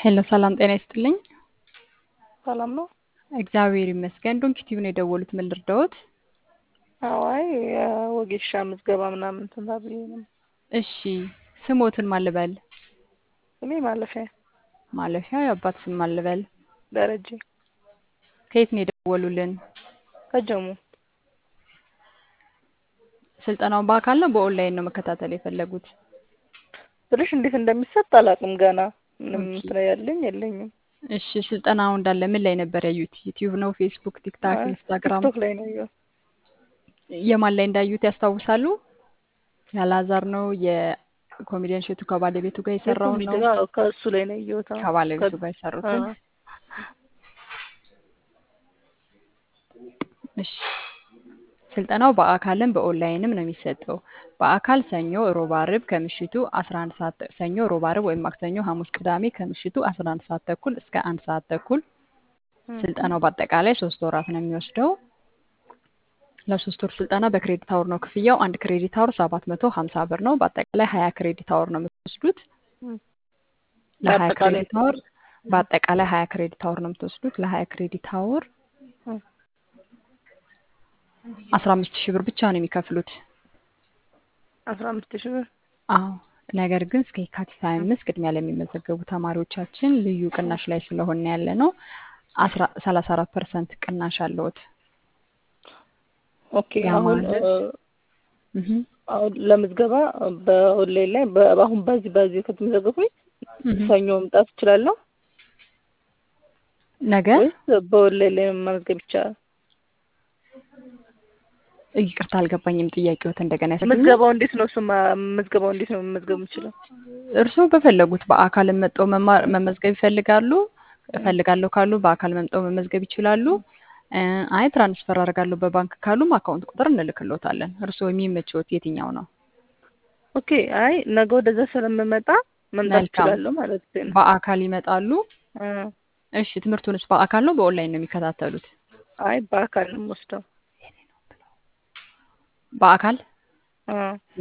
ሄሎ ሰላም ጤና ይስጥልኝ። ሰላም ነው? እግዚአብሔር ይመስገን። ዶንኪ ቲቪ ነው የደወሉት። ምን ልርዳዎት? አዋይ የወጌሻ ምዝገባ ምናምን እንትን ተብዬ ነው። እሺ ስሞትን ማልበል ስሜ ማለፊያ ማለፊያ የአባት ስም ማልበል ደረጀ ከየት ነው የደወሉልን? ከጀሙ ስልጠናውን በአካል ነው በኦንላይን ነው መከታተል የፈለጉት? ብልሽ እንዴት እንደሚሰጥ አላውቅም ገና ምንም ኦኬ። ስራ ያለኝ የለኝም። እሺ ስልጠናው እንዳለ ምን ላይ ነበር ያዩት? ዩቲዩብ ነው፣ ፌስቡክ፣ ቲክታክ፣ አይ፣ ኢንስታግራም? ቲክቶክ ላይ ነው ያየሁት። የማን ላይ እንዳዩት ያስታውሳሉ? ያላዛር ነው የኮሜዲያን ሸቱ ከባለቤቱ ጋር የሰራው የኮሚቴ ነው? ጋር ከእሱ ላይ ነው ያየሁት። አዎ። ከባለቤቱ ከ- ጋር የሰሩትን? አዎ። እሺ ስልጠናው በአካልም በኦንላይንም ነው የሚሰጠው። በአካል ሰኞ፣ ሮብ፣ አርብ ከምሽቱ 11 ሰዓት ተ- ሰኞ፣ ሮብ፣ አርብ ወይም ማክሰኞ፣ ሐሙስ፣ ቅዳሜ ከምሽቱ 11 ሰዓት ተኩል እስከ አንድ ሰዓት ተኩል። እም፣ ስልጠናው በአጠቃላይ ሶስት ወራት ነው የሚወስደው። ለሶስት ወር ስልጠና በክሬዲት አወር ነው ክፍያው። አንድ ክሬዲት አወር 750 ብር ነው። በአጠቃላይ 20 ክሬዲት አወር ነው የምትወስዱት። እም። ለ20 በአጠቃላይ ክሬዲት አወር በአጠቃላይ 20 ክሬዲት አወር ነው የምትወስዱት። ለ20 ክሬዲት አወር እም፣ 15 ሺህ ብር ብቻ ነው የሚከፍሉት። አስራ አምስት ሺህ ብር አዎ ነገር ግን እስከ የካቲት 25 ቅድሚያ ለሚመዘገቡ ተማሪዎቻችን ልዩ ቅናሽ ላይ ስለሆነ ያለ ነው። 34 ፐርሰንት ቅናሽ አለዎት። ኦኬ። ያ አሁን ማለት እ፣ እህ አሁን ለምዝገባ በኦንላይን ላይ በ- አሁን በዚህ በዚህ ከተመዘገብኩኝ እህ ሰኞ መምጣት እችላለሁ ነገ ወይስ በኦንላይን ላይ መመዝገብ ይቻላል? ይቅርታ አልገባኝም። ጥያቄዎት እንደገና ያሰግኛል። ምዝገባው እንዴት ነው? እሱማ ምዝገባው እንዴት ነው መመዝገብ የምችለው? እርስዎ በፈለጉት በአካል መጥተው መማር መመዝገብ ይፈልጋሉ እፈልጋለሁ ካሉ በአካል መምጠው መመዝገብ ይችላሉ። እ፣ አይ ትራንስፈር አደርጋለሁ በባንክ ካሉም አካውንት ቁጥር እንልክሎታለን። እርስዎ የሚመችዎት የትኛው ነው? ኦኬ። አይ ነገ ወደዛ ስለምመጣ መምጣት መልካም። እችላለሁ ማለት ነው። በአካል ይመጣሉ። እ፣ እሺ ትምህርቱንስ በአካል ነው በኦንላይን ነው የሚከታተሉት? አይ በአካል ነው የምወስደው። በአካል እ